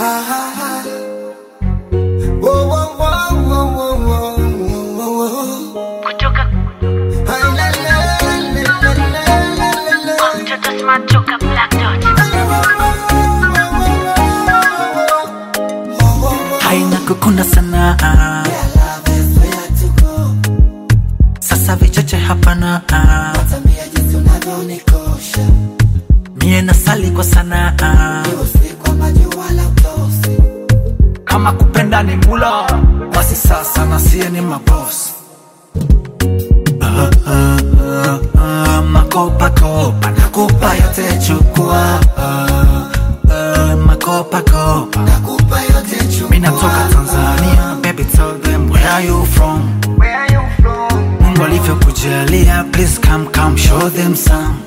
Whoa, whoa, whoa, whoa, whoa, whoa, whoa, whoa. kutoka Ay, la, la, la, la, la, la, la, la. mtoto smart toka black dot haina kukuna sana sasa vichache hapana mie nasali kwa sana kama kupenda ni mula basi sasa nasie ni mabos Ah, ah, ah, ah, makopakopa nakupa yote chukua Ah, ah, makopakopa mi natoka tanzania baby tell them where are you from mungu alivyokujalia please come come show them some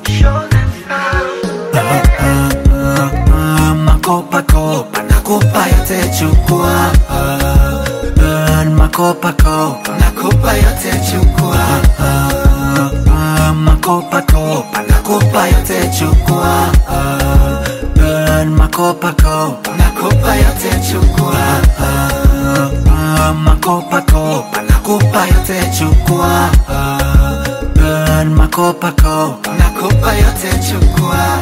Ah, ah, ah, ah, makopakopa nakupa yote chukua Ah, ah, makopakopa nakupa yote chukua Ah, ah, ah, makopakopa nakupa yote chukua Ah, ah, makopakopa nakupa yote chukua Ah, ah, makopakopa nakupa yote chukua Ah, ah, makopakopa nakupa yote chukua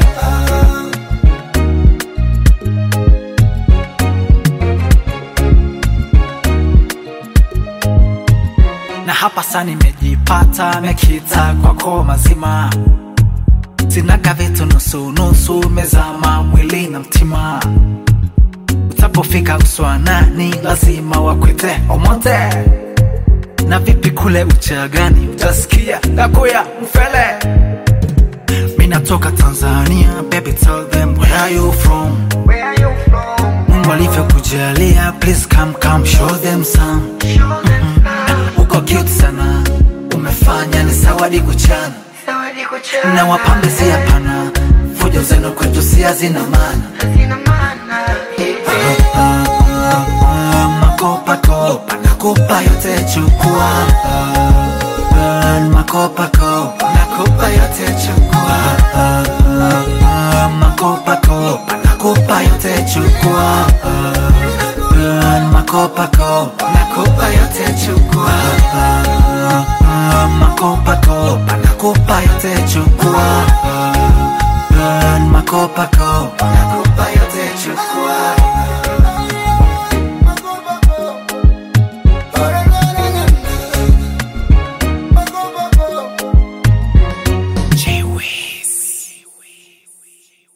na hapa sa nimejipata mekita kwako mazima sinaga vitu nusunusu mezama mwili na mtima utapofika uswanani lazima wakwete omote na vipi kule uchagani utasikia dakuya mfele mi natoka tanzania baby tell them where are you from mungu alivyokujalia please come come show them some uko cute sana umefanya ni sawadi kuchana na wapambe si hapana fujo zenu kwetu si hazina maana Ah, ah, ah, makopakopa nakupa yote chukua Ah, ah, makopakopa nakupa yote chukua Ah, ah, ah, makopakopa nakupa yote chukua Ah, ah, makopakopa nakupa yote chukua Ah, ah, ah, makopakopa nakupa yote chukua Ah, ah, makopakopa